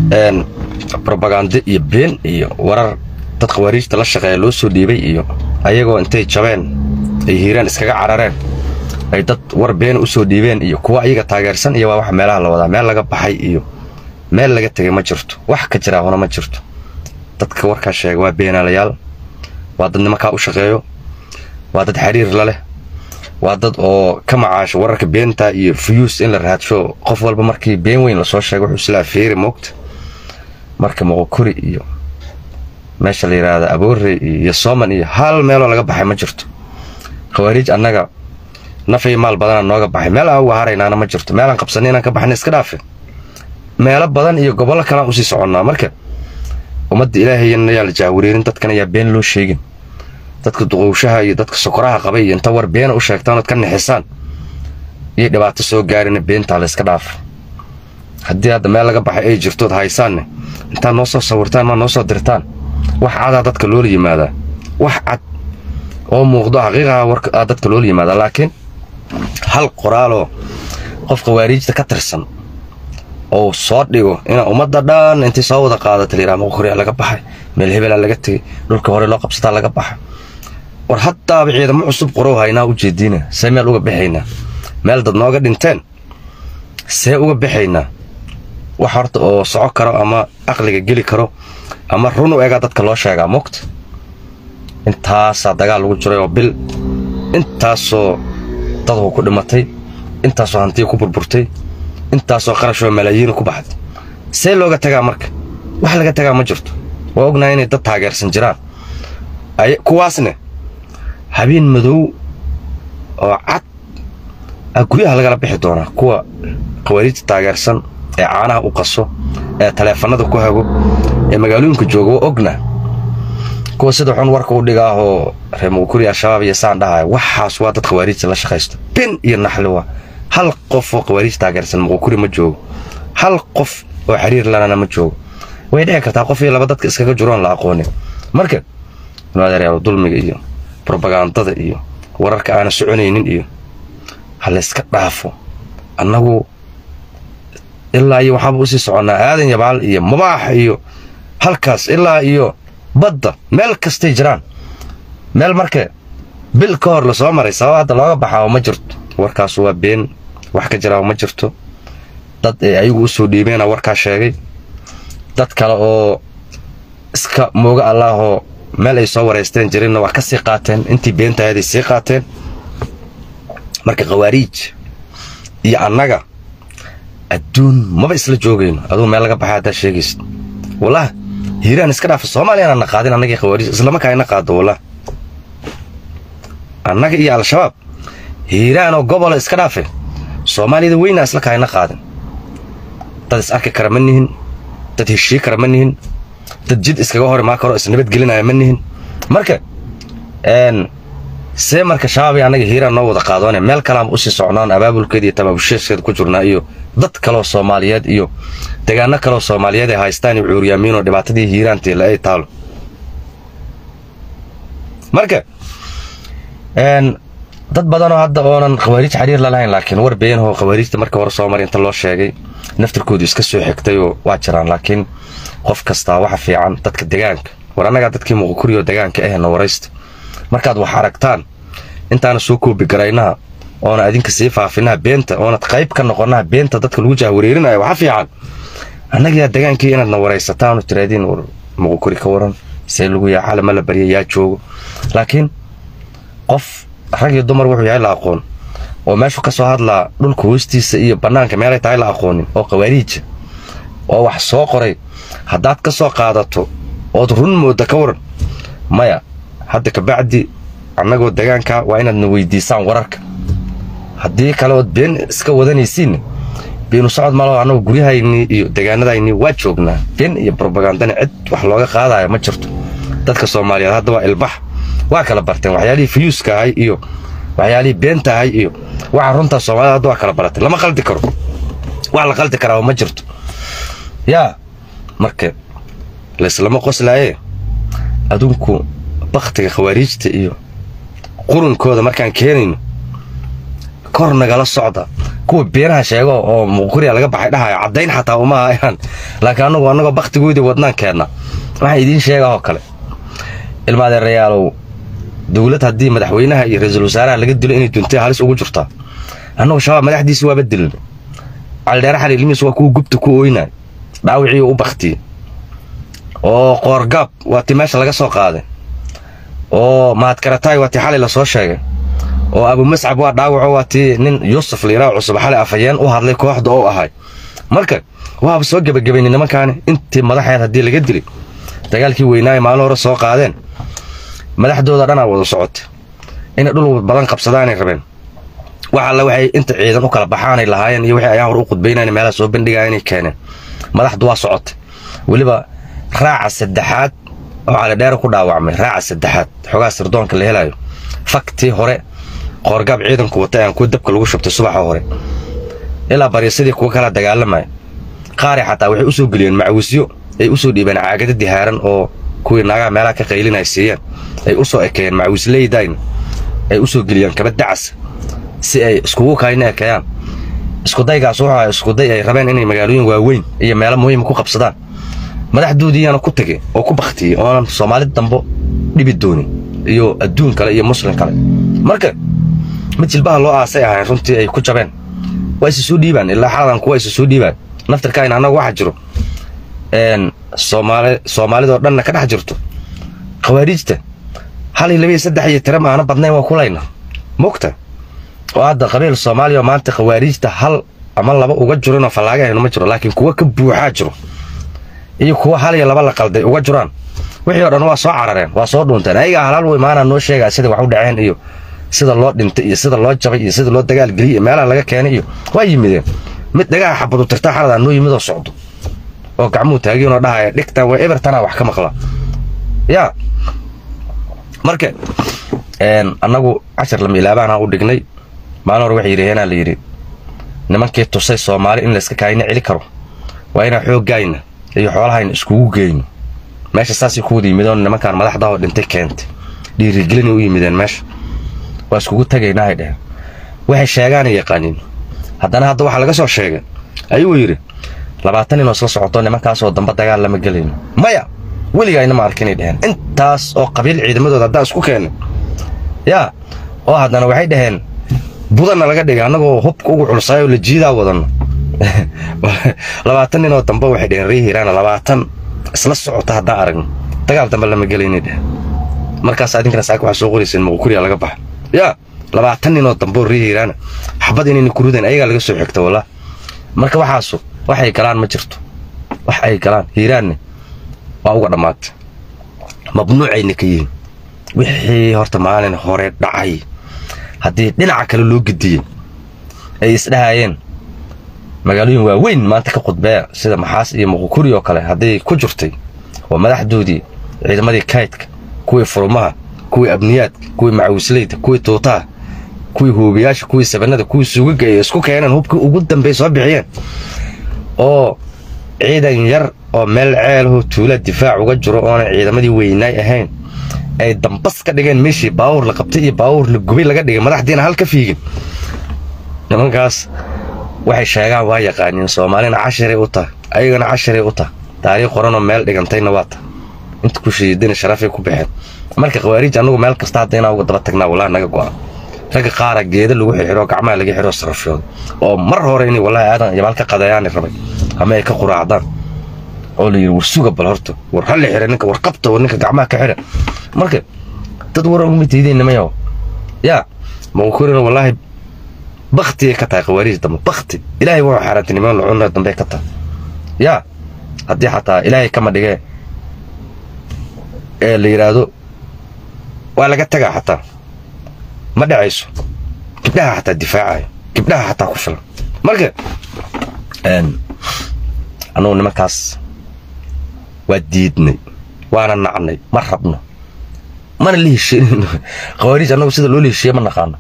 robagando iyo been iyo warar dad khawaariijta la shaqeeya loo soo dhiibay iyo ayagoo intay jabeen ay hiiraan iskaga carareen ay dad war beena u soo dhiibeen iyo kuwa ayaga taageersan iyo waa wax meelaha la wadaa meel laga baxay iyo meel laga tegay ma jirto wax ka jiraa huna ma jirto dadka warkaa sheega waa beenaalayaal waa dad nimankaa u shaqeeyo waa dad xiriir la leh waa dad oo ka macaasho wararka beenta iyo fuyuus in la raadsho qof walba markii been weyn lasoo sheega wuxuu islaa feeri moogta marka moqokuri iyo meesha la yidhaahda aboore iyo sooman iyo hal meeloo laga baxay ma jirto khawaariij annaga naf iyo maal badanaa nooga baxay meel aan uga haraynaana ma jirto meelaan qabsanay inaan ka baxnay iska dhaafe meelo badan iyo gobollo kalaan usii soconnaa marka ummadda ilaahayana yaa la jaahwareerin dadkan ayaa been loo sheegin dadka duqowshaha iyo dadka sokoraha qabay iyo inta war beena u sheegtaan ood ka nixisaan iyo dhibaato soo gaarina beentaa la yska dhaafo haddii hadda meel laga baxay ay jirtood haysaanne intaad noo soo sawirtaan maa noo soo dirtaan wax cadaa dadka loola yimaadaa wax cad oo muuqdo xaqiiqaha warkaa dadka loola yimaadaa laakiin hal qoraaloo qof khawaariijta ka tirsan oo soo dhigo inaa ummadda dhan intay soo wada qaadata layidhaha moqokoriyaa laga baxay meel hebelaa laga tegay dhulka hore loo qabsataa laga baxay war haddaaba ciidamo cusub qorow haynaa u jeediina see meel uga baxaynaa meel dad nooga dhinteen see uga baxaynaa wax horta oo soco karo ama aqliga geli karo ama run u egaa dadka loo sheegaa mogta intaasaa dagaal lagu jiray oo bil intaasoo dadku ku dhimatay intaasoo hantiya ku burburtay intaasoo qarashoo malaayiina ku baxday see looga tagaa marka wax laga tagaa ma jirto waa ognahay inay dad taageersan jiraan kuwaasne habeen madow oo cad a guryaha lagala bixi doonaa kuwa khawaariijta taageersan ee caanaha u qaso ee taleefannada ku hago ee magaalooyinka jooga waa ogna kuwa sida xun warka u dhigaahoo reer muqukuri al-shabaab iyo saan dhahaya waxaas waa dad khawaariijta la shaqaysto bin iyo naxli waa hal qof oo khawaariij taageersan muqukuri ma joogo hal qof oo xiriir lanana ma joogo way dhici kartaa qof iyo laba dadka iskaga jiroon la aqoonin marka adeeryaal dulmiga iyo robagandada iyo wararka aana soconaynin iyo ha layska dhaafo annagu ilaa iyo waxaaba usii soconnaa aadan yabaal iyo mabaax iyo halkaas ilaa iyo badda meel kastay jiraan meel marka bil ka hor lasoo maray sabab hadda looga baxaa ma jirto warkaas waa been wax ka jiraa ma jirto dad ee ayagu u soo dhiibeena warkaa sheegay dad kale oo iska mooga allaahoo meel ay soo waraysteen jirinna waa ka sii qaateen intii beentahayaday sii qaateen marka khawaariij iyo annaga adduun maba isla joogayno aduu meel laga baxay haddaa sheegaysid wallah hiiraan iska dhaafa soomaaliyana na qaadin annagii khawaariij islamarkaa ina qaado wallah annaga iyo al-shabaab hiiraan oo gobola iska dhaafe soomaaliyada weynaa isla kaa ina qaadin dad is arki kara ma nihin dad heshii kara ma nihin dad jid iskaga hor imaa karo isnabadgelinaya ma nihin marka see marka shabaab iyo annaga hiiraan noo wada qaadoone meel kalaanba usii socnaan abaabulkeeda iyo tabaabusheeskeeda ku jirnaa iyo dad kaloo soomaaliyeed iyo degaano kaloo soomaaliyeed ay haystaan iyo cuuryaamiinoo dhibaatadii hiiraantii la ay taalo marka dad badanoo hadda oonan khawaariij xiriir la lahayn laakiin war beenahoo khawaariijta marka hore soo maray inta loo sheegay naftirkoodu iska soo xigtayoo waa jiraan laakiin qof kastaa waxa fiican dadka degaanka war annagaa dadkii muqukuriyo degaanka ahna waraysta markaad wax aragtaan intaana soo koobi garaynaha oona adinka sii faafinaha beenta oonad qayb ka noqonaha beenta dadka lagu jahwareerinayo waxa fiican annagaa degaankii inaadna waraysataan oo tiraadiin muqukuri ka waran see lagu yaa calama la barya yaa joogo laakiin qof rag iyo dumar wuxuu yahay la aqoon oo meeshu ka soo hadlaa dhulka hoostiisa iyo bannaanka meelay tahay la aqoonin oo khawaariija oo wax soo qoray haddaad ka soo qaadato ood run moodda ka waran maya hadda kabacdi annagoo degaanka waa inaadna weydiisaan wararka haddii kale ood been iska wadanaysiinna beenu socod malo annagu guryahaynii iyo degaanadaynii waa joognaa been iyo brobagandana cid wax looga qaadaya ma jirto dadka soomaaliyeed hadda waa ilbax waa kala barteen waxyaalihii fuyuuska ahay iyo waxyaalihii beenta ahay iyo waxa runtaa soomaalida hadda waa kala baratay lama qaldi karo wax la qaldi karaa ma jirto yaa marka laislama qoslaaye adunku bakhtiga khawaariijta iyo qurunkooda markaan keenayno kor nagala socda kuwa beenaha sheego oo muquriya laga baxay dhahayo caddayn xataa uma hayaan laakiin annagu annagoo bakhtigoodii wadnaan keenna waxaa idiin sheega oo kale ilma adeerayaalow dowlad haddii madaxweynaha iyo ra-iisul wasaaraha laga dilo inay duntay halis ugu jirtaa annagu shabaab madaxdiisi waaba dilin caldheere xali ilmihiis waa kuwa gubta ku ooynay dhaawicii u baktiyey oo qoorgaab waa tii meesha laga soo qaaday oo mahadkarataay waa tii xalay lasoo sheegay oo abu mascab waa dhaawaco waa tii nin yuusuf liiraa cusub xalay afhayeen u hadlay kooxda oo ahay marka waaba soo gebagabaynay nimankaani intii madaxeed haddii laga dilay dagaalkii weynaaye maalin hore soo qaadeen madaxdooda dhanaa wada socotay inay dhul badan qabsadaanay rabeen wax alle waxay inta ciidan u kala baxaanay lahaayeen iyo wixii ayaa hor u qudbaynayn meelaha soo bandhigaya inay keeneen madaxdu waa socotay weliba raaca saddexaad oo calidheere ku dhaawacmay raaca saddexaad xogaa sirdoonka la helayo faktii hore qoorgaab ciidanku watay aan kuwa dabka lagu shubtay subaxa hore ilaa baryasadii kuwa kala dagaalamaya qaari xataa waxay u soo geliyeen macwisyo ay u soo dhiibeen caagada dihaaran oo kuwii naagaha meelaha ka qaylinay siiyeen ay u soo ekeeyeen macwisleydayn ay u soo geliyeen kaba dacas si ay iskugu kayna ekeeyaan iskudaygaas wuxuu ahaa iskuday ay rabeen inay magaalooyin waaweyn iyo meelo muhiima ku qabsadaan madaxdoodiiyaana ku tegey oo ku baktiyey oonan soomaali dambo dhibi doonin iyo adduun kale iyo muslim kale marka mid jilbaha loo aasay ahayn runtii ay ku jabeen waa isa soo dhiibaan ilaa xaladan kuwa isa soo dhiibaan naftarkayn annaga waxa jiro soomaali soomaalidoo dhanna ka dhex jirto khawaariijta hal iyo laba iyo saddex iyo tira maana badnayn waa kulayna mogta oo hadda qabiil soomaaliya oo maanta khawaariijta hal ama laba uga jirinoo fallaagahaynu ma jiro laakiin kuwa ka buuxaa jiro iyo kuwa hal iyo laba la qalday uga jiraan wixii oo dhan waa soo carareen waa soo dhuunteen ayagaa halaal wey maanaa noo sheegaa sida wax u dhaceen iyo sida loo dhintay iyo sida loo jabay iyo sida loo dagaalgeliyay iyo meelaha laga keenay iyo waa yimideen mid dhagaha xabadu tirtaa xaladaa noo yimid oo socdo oo gacmuhu taagiinoo dhahaya dhigtan waa ebertanaa wax ka maqla yaa marka annagu cashar lama ilaabaanaa u dhignay maalin hore waxay yidhaheenaa la yidhi nimankii tusay soomaali in layska kaayna celi karo waa inaan xooggayna iyo xoolahayna iskugu geyno meesha saasay ku wada yimideen nimankaan madaxdaoo dhintay keentay dhiirigelinay u yimideen meesha waa iskugu tagaynaahay dheheen waxay sheegaanay yaqaaniin haddana hadda waxaa laga soo sheegay ayuu yidhi labaatan inoo isla socoto nimankaasoo damba dagaal lama gelayno maya weligayna ma arkinay dheheen intaas oo qabiil ciidamadooda haddaan isku keennay yaa oo haddana waxay dhaheen budanna laga dhigay annagoo hubka ugu culsaayoo la jiidaa wadanno labaatan ninoo dambe waxay dheheen ree hiiraana labaatan isla socota haddaan aragno dagaal dambe lama gelaynay dheheen markaas adinkana saaka waxaa soo qorayseen muqukuriya laga baxa yaa labaatan ninoo dambe oo ree hiiraana xabad inayna ku rideen ayagaa laga soo xigta wallah marka waxaasu waxay galaan ma jirto wax ay galaan hiiraanne waa uga dhammaatay mamnuucayna ka yihiin wixii horta maalin hore dhacay haddii dhinaca kale loo gediyey ay isdhahayeen magaalooyin waaweyn maanta ka khudbeeya sida maxaas iyo muqukuri oo kale hadday ku jirtay oo madaxdoodii ciidamadii kaydka kuwii furumaha kuwii abniyaadka kuwii macawisleyda kuwii tuutaha kuwii hoobiyaasha kuwii sabanada kuwii suugaga ay isku keeneen hubkii ugu dambey soo bixiyeen oo ciidan yar oo meel ceelahoo tuula difaac uga jiro oonan ciidamadii weynaay ahayn ay dambas ka dhigeen meeshii baawur la qabtay iyo baawur la gubay laga dhigay madaxdiina hal ka fiigin nimankaas waxay sheegaan waa yaqaaniin soomaalina cashiray u tahay ayagana cashiray u tahay taariikh qoranoo meel dhigantayna waa tahay inta ku shiidina sharafay ku baxeen marka khawaariij annagu meel kasta hadda inaan uga daba tagnaa wallahi naga go'a ragga qaara geeda lagu xirxiro gacmaha laga xiro sarafyooda oo mar hore inay wallahi aadan yabaal ka qadayaani rabay ama ay ka quraacdaan oo la yidhi war suga bal horta war halli xira ninka war qabta war ninka gacmaha ka xira marka dad war uguma tiideen nimayow yaa maqukurina wallaahi baktigay ka tahay khawaariij dambe bakti ilaahay wuxuu xaaraantay niman lucunna dambe ka tahay yaa haddii xataa ilaahay kama dhigee ee la yidhaahdo waa laga tagaa xataa ma dhacayso gibdhaha xataa difaacayo gibdhaha xataa ku filan marka annugu nimankaas waa diidnay waana nacnay ma rabno mana la heshiinayno khawaariij annagu sida loo la heshiiye ma naqaano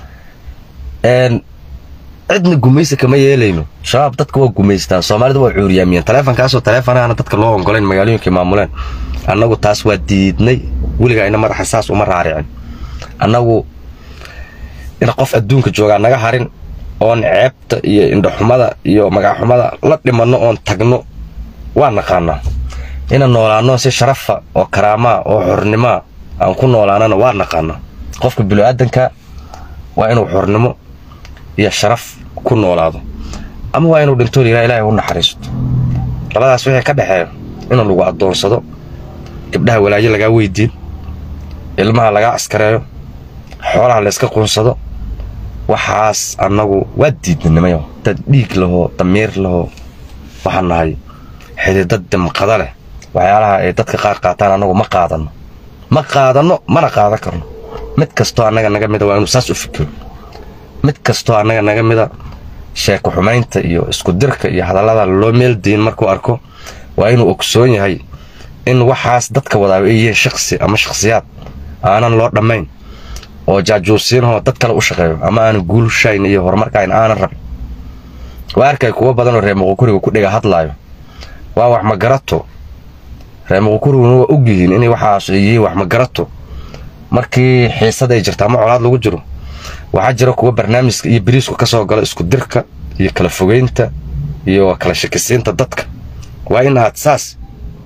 cidna gumaysi kama yeelayno shabaab dadka waa gumaystaan soomaalida waa cuuriyaamiyeen taleefonkaasoo taleefonaana dadka loo ongoleyn magaalooyinkay maamuleen annagu taas waa diidnay weligaa ina madaxa saas uma raaricin annagu in qof adduunka joogaa naga harin oon ceebta iyo indhaxumada iyo magaxumada la dhimanno oon tagno waa naqaanaa inaan noolaanno si sharafa oo karaamaa oo xornimaa aan ku noolaanana waa naqaanaa qofka bini'aadanka waa inuu xornimo iyo sharaf ku noolaado ama waa inuu dhinto liraa ilaahay u naxariisto labadaas wixii ka dhexeeya in lagu addoonsado gabdhaha walaayo lagaa weydiin ilmaha lagaa askareeyo xoolaha layska quunsado waxaas annagu waa diidnanimayo dad dhiig lahoo damiir lahoo waxaan nahay xididad dimqada leh waxyaalaha ay dadka qaar qaataan annagu ma qaadanno ma qaadanno mana qaadan karno mid kastoo annaga naga mida waa inuu saas u fikiro mid kastoo annaga naga mida sheeko xumaynta iyo iskudirka iyo hadallada loo meeldiin markuu arko waa inuu ogsoon yahay in waxaas dadka wadaaba ay yihiin shaksi ama shakhsiyaad aanan loo dhammayn oo jaajuusiinahoo dad kale u shaqeeyo ama aanan guulshayn iyo horumarkayn aanan rabin waa arkay kuwo badanoo reer muqukuriga ku dhiga hadlaayo waa wax magarato reer muqukuriguna waa og yihiin inay waxaas ay yihiin wax magarato markii xiisad ay jirta ama colaad lagu jiro waxaa jira kuwa barnaamijka iyo biriisku ka soo gala isku dirka iyo kala fogeynta iyo kala shakisiinta dadka waa in aad saas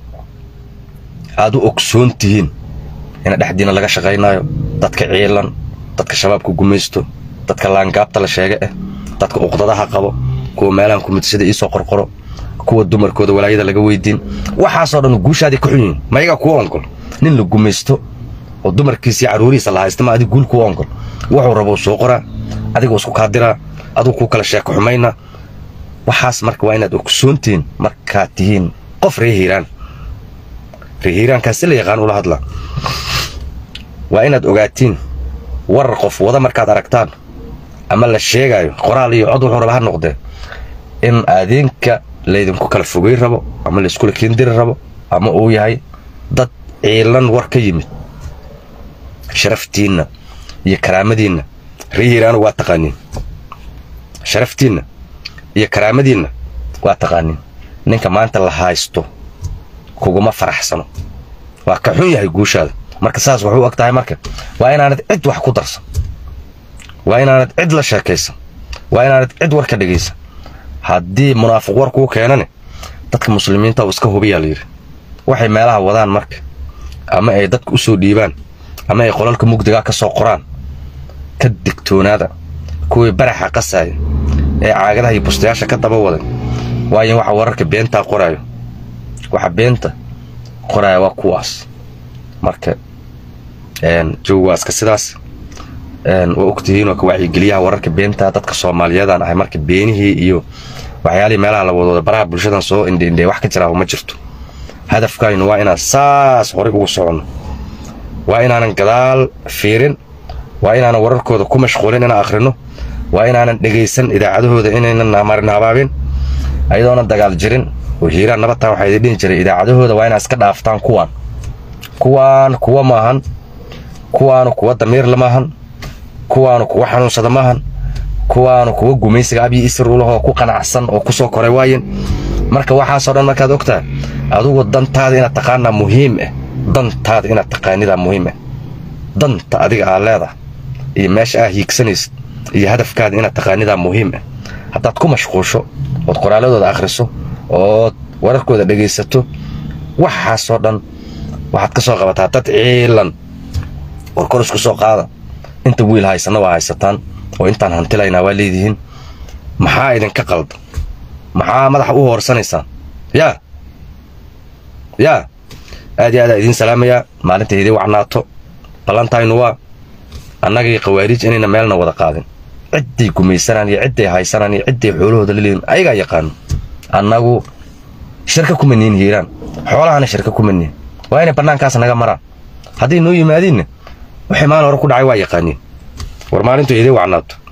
aad u ogsoon tihiin ina dhexdiina laga shaqaynaayo dadka ciilan dadka shabaabka gumaysto dadka laangaabta la sheega ah dadka uqdadaha qabo kuwa meelahan kumidsida iisoo qorqoro kuwa dumarkooda walaayada laga weydiin waxaasoo dhan guushaadii ka xun yihiin mayagaa kuwa ongol nin la gumaysto oo dumarkiisa iyo carruurihiisa la haysta ma adig guul kuwa ongol wuxuu rabo soo qoraa adiguu isku kaadiraa adigu kuu kala sheeko xumayna waxaas marka waa inaad ogsoontihiin markaad tihiin qof ree hiiraan ree hiiraankaas si la yaqaan ula hadla waa inaad ogaatiin warar qof wada markaad aragtaan ama la sheegaayo qoraal iyo cod wuxuu raba ha noqdee in aadeenka laydinku kala fogey rabo ama layskula keendiri rabo ama uu yahay dad ciilan war ka yimid sharaftiinna iyo karaamadiinna ree hiiraanu waa taqaaniin sharaftiinna iyo karaamadiinna waa taqaaniin ninka maanta la haysto kuguma faraxsano waa ka xun yahay guushaada marka saas waxu og tahay marka waa inaanad cid wax ku darsan waa inaanad cid la sheekaysan waa inaanad cid war ka dhegaysan haddii munaafiq war kuu keenane dadka muslimiinta uu iska hubiyaa layidhi waxay meelaha wadaan marka ama ay dadka u soo dhiibaan ama ay qolalka mugdigaa ka soo qoraan ka digtoonaada kuwii baraxa qasaaya ee caagadaha iyo bustayaasha ka daba waday waayo waxa wararka beentaa qoraayo waxa beenta qoraaya waa kuwaas marka joog waa iska sidaas waa ogtihiin waa ka wacyigeliyaha wararka beentaa dadka soomaaliyeedaan ahay marka beenihii iyo waxyaalihii meelaha la wadooda baraha bulshadan soo indhiindhee wax ka jiraa ma jirto hadafkaynu waa inaan saas horay ugu soconno waa inaanan gadaal fiirin waa inaanan wararkooda ku mashquulin inaan akhrino waa inaanan dhegaysan idaacadahooda inaynan marin habaabin ayadoonan dagaal jirin oo hiiraan nabataan waxaa idin dhihi jiray idaacadahooda waa inaad iska dhaaftaan kuwaan kuwaan kuwa maahan kuwaanu kuwa damiirla maahan kuwaanu kuwa xanuunsada maahan kuwaanu kuwa gumaysiga abyi isruulahoo ku qanacsan oo ku soo koray waayen marka waxaasoo dhan markaad ogtahay adugu dantaada inaad taqaanaa muhiim ah dantaada inaad taqaanidaa muhiim ah danta adiga aad leedahay iyo meesha aad hiigsanaysid iyo hadafkaada inaad taqaanidaa muhiim ah haddaad ku mashquusho ood qoraaladooda akhriso ood wararkooda dhegaysato waxaasoo dhan waxaad ka soo qabataa dad ciilan warkor isku soo qaada inta wiil haysana waa haysataan oo intaan hantilaynaa waa leedihiin maxaa idinka qalda maxaa madaxa u hoorsanaysaan yaa yaa aad iyo aad aa idiin salaamayaa maalinta idii wacnaato ballantaynu waa annagii khawaariij inayna meelna wada qaadin cidday gumaysanaan iyo cidday haysanaan iyo cidday xoolahooda laleeyihin ayagaa yaqaano annagu shirka kuma niin hiiraan xoolahana shirka kuma niin waa inay bannaankaas naga maraan hadday noo yimaadiinna waxay maalin hore ku dhacay waa yaqaaniin war maalintu idii wacnaato